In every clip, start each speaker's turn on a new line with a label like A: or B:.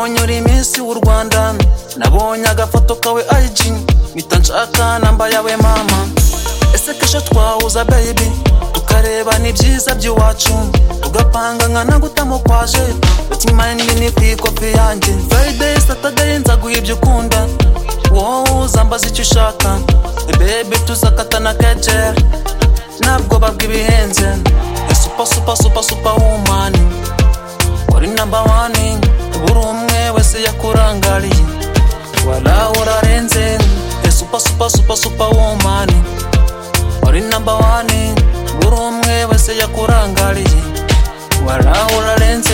A: miss w'u rwanda nabonye agafoto kawe ayiji mpita nshaka namba yawe mama ese kesho twahuza baby tukareba n'ibyiza by'iwacu tugapanga nkana gutamo kwaje bakimara n'ibintu ku ikopi yanjye friday saturday nza guha ibyo ukunda wowe uzambaza icyo ushaka bebe tuzakatana kejeri nta bwoba bw'ibihenze super super super super woman uri number one buri umwe wese yakurangariye warawe urarenze super super super super woman uri number one buri umwe wese yakurangariye warawe urarenze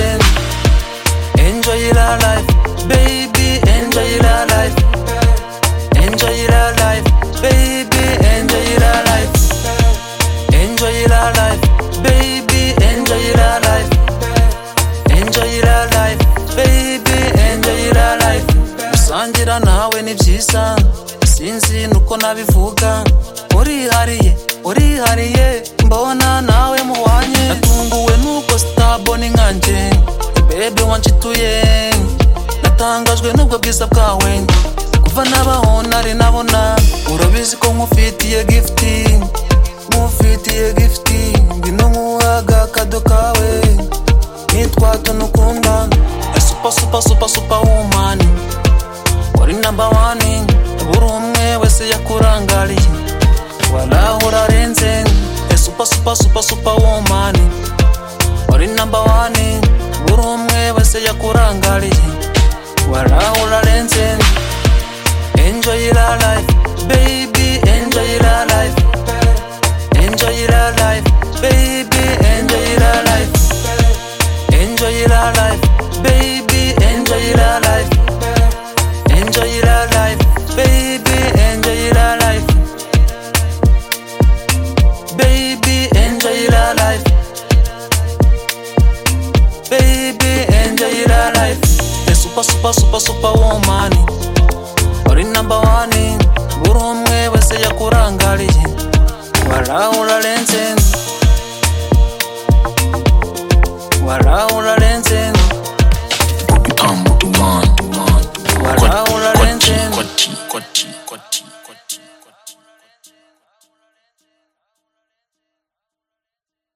A: enjoy your life baby enjoy your life enjoy your life baby enjoy your life Enjoy your life, baby. Enjoy your life. Enjoy your life, baby. Enjoy your life. Gusangira nawe ni byiza, sinzi nuko nabivuga. Urihariye, urihariye, mbona nawe muhanye. Natunguwe nuko sitaboni nkanjye, bebe wanshituye. Natangajwe n'ubwo bwiza bwawe, kuva nabaho nari nabona. Urabizi ko nkufitiye gifting mufitiye gifiti ngwino nkuhaga akado kawe nitwa tunukunda super super super super woman uri number one buri umwe wese yakurangariye waraho urarenze super super super super woman uri number one buri umwe wese yakurangariye waraho urarenze enjoy your life baby enjoy your life Enjoy your life, baby. Enjoy your life. Enjoy your life, baby. Enjoy your life. Enjoy your life, baby. Enjoy your life. Baby, enjoy your life. Baby, enjoy your life. The super, super, super, super woman. Uri number one. Buri umwe wese yakurangariye waraho urarenze waraho